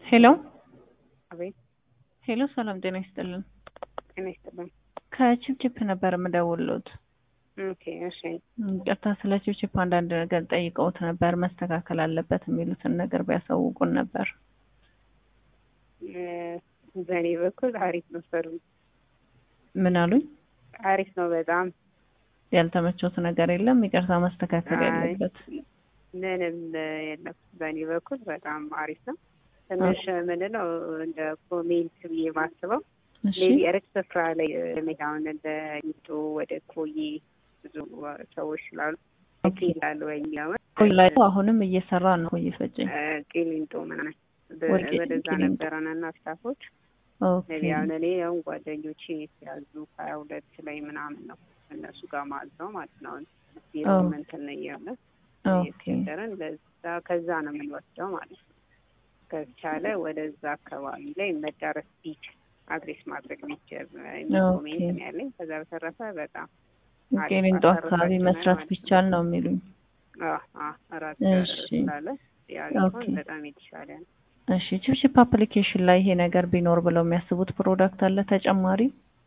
ሄሎ አቤት ሄሎ፣ ሰላም ጤና ይስጥልን። ጤና ይስጥልኝ። ከቺፕቺፕ ነበር የምደውልዎት። ኦኬ እሺ። ይቅርታ፣ ስለ ቺፕቺፕ አንዳንድ ነገር ጠይቀውት ነበር፣ መስተካከል አለበት የሚሉትን ነገር ቢያሳውቁን ነበር። እ፣ በእኔ በኩል አሪፍ ነው። ሰሩ ምን አሉኝ? አሪፍ ነው በጣም ያልተመቾት ነገር የለም? ይቅርታ፣ መስተካከል አይ፣ ያለበት ምንም የለም። በእኔ በኩል በጣም አሪፍ ነው። ትንሽ ምንድነው እንደ ኮሜንት ብዬ ማስበው እሺ፣ ሜቢ ርቅ ስፍራ ላይ አሁን እንደ ሊጡ ወደ ኮዬ ብዙ ሰዎች ስላሉ ይላሉ ወይ የሚለውን ቆይ ላይ አሁንም እየሰራ ነው እየፈጨኝ። እ፣ ቂሊንጦ ምናምን በ- ወደ ወደዛ ቂሊንጦ። ነበረን እና ስታፎች ኦኬ ሜቢ አሁን እኔ አሁን ጓደኞቼ የተያዙ ሀያ ሁለት ላይ ምናምን ነው እነሱ ጋር ማዘው ማለት ነው። ቢሮ ኦ። እንትን እያለ ኦኬ እየተቸገረን ለዛ ከዛ ነው የምንወስደው ማለት ነው። ከቻለ ወደዛ አካባቢ ላይ መዳረስ ቢችል አድሬስ ማድረግ ቢችል የሚል ኦኬ። ኮሜንት ነው ያለኝ። ከዛ በተረፈ በጣም አሪፍ ቂሊንጦ አካባቢ አሰራራችን መስራት ማለት ነው። ቢቻል ነው የሚሉኝ። አዎ፣ አዎ፣ እራት እሺ። ስላለ ያ ቢሆን ኦኬ። በጣም የተሻለ ነው። እሺ ቺፕቺፕ አፕሊኬሽን ላይ ይሄ ነገር ቢኖር ብለው የሚያስቡት ፕሮዳክት አለ ተጨማሪ?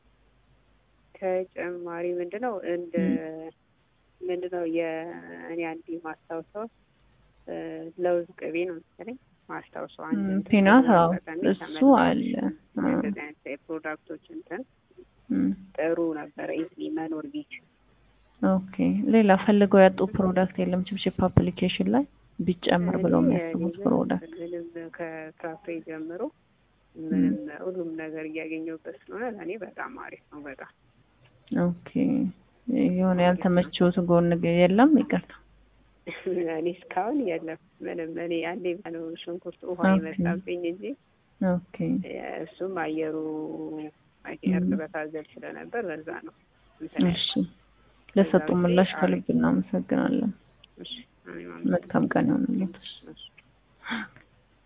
ተጨማሪ ምንድነው እንደ ምንድነው የእኔ አንድ ማስታውሰው እ፣ ለውዝ ቅቤ ነው መሰለኝ ማስታውሰው አንድ ም፣ እንትን ፒናት በዛ አዎ፣ አጋጣሚ እሱ ተመልሶ አለ። አ፣ እንደዚህ አይነት የፕሮዳክቶች እንትን ም፣ ጥሩ ነበረ ኢዝሊ መኖር ቢችል ኦኬ ሌላ ፈልገው ያጡ ፕሮዳክት የለም ቺፕቺፕ አፕሊኬሽን ላይ ቢጨምር ብለው እኔ የሚያስቡት ምንም ፕሮዳክት? ምንም ከፍራፍሬ ጀምሮ ምንም ሁሉም ነገር እያገኘሁበት ስለሆነ ለእኔ በጣም አሪፍ ነው። በጣም ኦኬ የሆነ ያልተመቸውት ጎን ግ- የለም? ይቅርታ። እኔ እስካሁን የለም ምንም። እኔ አንዴ ነው ሽንኩርት ውሃ ኦኬ። የመጣብኝ እንጂ ኦኬ እሱም አየሩ ም። እርጥበት አዘል ስለነበር በዛ ነው እንትን ያልኩት። እሺ ለሰጡ ከዛ ውጪ ምላሽ አሪፍ። ከልብ እናመሰግናለን። እሺ፣ እኔም መልካም ቀን ይሆንልዎት። አመሰግናለሁ። እሺ።